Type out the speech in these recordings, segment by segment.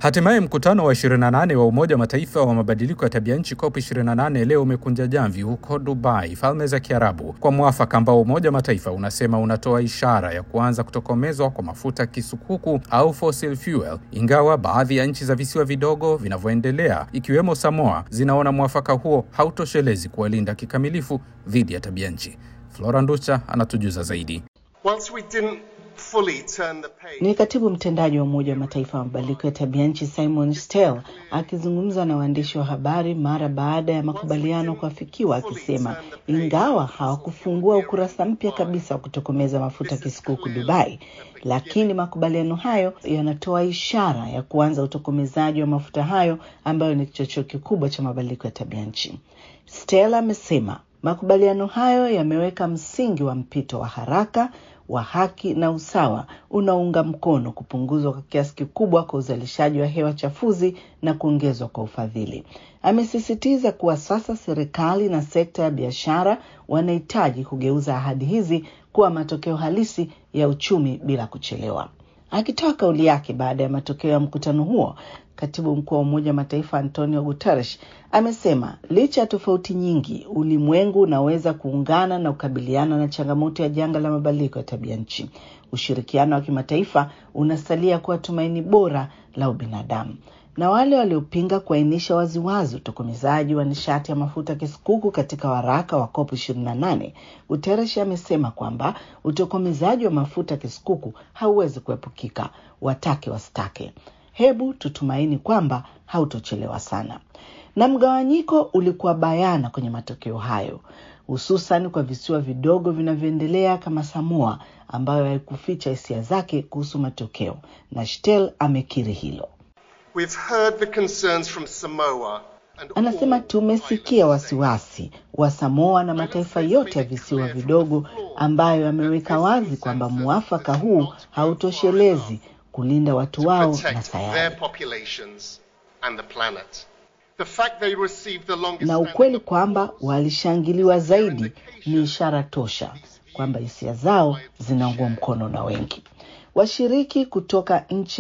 Hatimaye mkutano wa 28 wa Umoja wa Mataifa wa mabadiliko ya tabia nchi COP 28 leo umekunja jamvi huko Dubai, Falme za Kiarabu, kwa mwafaka ambao Umoja wa Mataifa unasema unatoa ishara ya kuanza kutokomezwa kwa mafuta kisukuku au fossil fuel, ingawa baadhi ya nchi za visiwa vidogo vinavyoendelea ikiwemo Samoa zinaona mwafaka huo hautoshelezi kuwalinda kikamilifu dhidi ya tabia nchi. Flora Nducha anatujuza zaidi. Once we didn't fully turn the page. Ni katibu mtendaji wa Umoja wa Mataifa wa mabadiliko ya tabia nchi Simon Stel akizungumza na waandishi wa habari mara baada ya makubaliano kuafikiwa, akisema ingawa hawakufungua ukurasa mpya kabisa wa kutokomeza mafuta kisukuku Dubai, lakini makubaliano hayo yanatoa ishara ya kuanza utokomezaji wa mafuta hayo ambayo ni kichocheo kikubwa cha mabadiliko ya tabia nchi. Stel amesema makubaliano hayo yameweka msingi wa mpito wa haraka wa haki na usawa unaunga mkono kupunguzwa kwa kiasi kikubwa kwa uzalishaji wa hewa chafuzi na kuongezwa kwa ufadhili. Amesisitiza kuwa sasa serikali na sekta ya biashara wanahitaji kugeuza ahadi hizi kuwa matokeo halisi ya uchumi bila kuchelewa. Akitoa kauli yake baada ya matokeo ya mkutano huo, katibu mkuu wa Umoja wa Mataifa Antonio Guterres amesema licha ya tofauti nyingi, ulimwengu unaweza kuungana na kukabiliana na changamoto ya janga la mabadiliko ya tabia nchi. Ushirikiano wa kimataifa unasalia kuwa tumaini bora la ubinadamu na wale waliopinga kuainisha waziwazi utokomezaji wa nishati ya mafuta kisukuku katika waraka wa COP 28, Guterres amesema kwamba utokomezaji wa mafuta kisukuku hauwezi kuepukika, watake wasitake. Hebu tutumaini kwamba hautochelewa sana. Na mgawanyiko ulikuwa bayana kwenye matokeo hayo, hususan kwa visiwa vidogo vinavyoendelea kama Samoa, ambayo haikuficha hisia zake kuhusu matokeo, na Shtel amekiri hilo. We've heard the concerns from Samoa and Anasema all tumesikia wasiwasi wa Samoa na mataifa yote ya visiwa vidogo ambayo yameweka wazi kwamba muafaka huu hautoshelezi kulinda watu wao na protect sayari. their populations and the planet. The fact they received the longest Na ukweli kwamba walishangiliwa zaidi ni ishara tosha kwamba hisia zao zinaungwa mkono na wengi. Washiriki kutoka nchi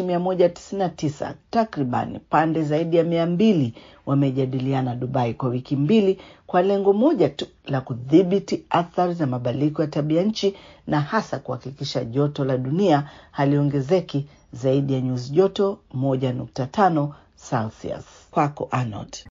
199 takriban pande zaidi ya mia mbili wamejadiliana Dubai kwa wiki mbili kwa lengo moja tu la kudhibiti athari za mabadiliko ya tabia nchi na hasa kuhakikisha joto la dunia haliongezeki zaidi ya nyuzi joto 1.5 Celsius. Kwako Arnold.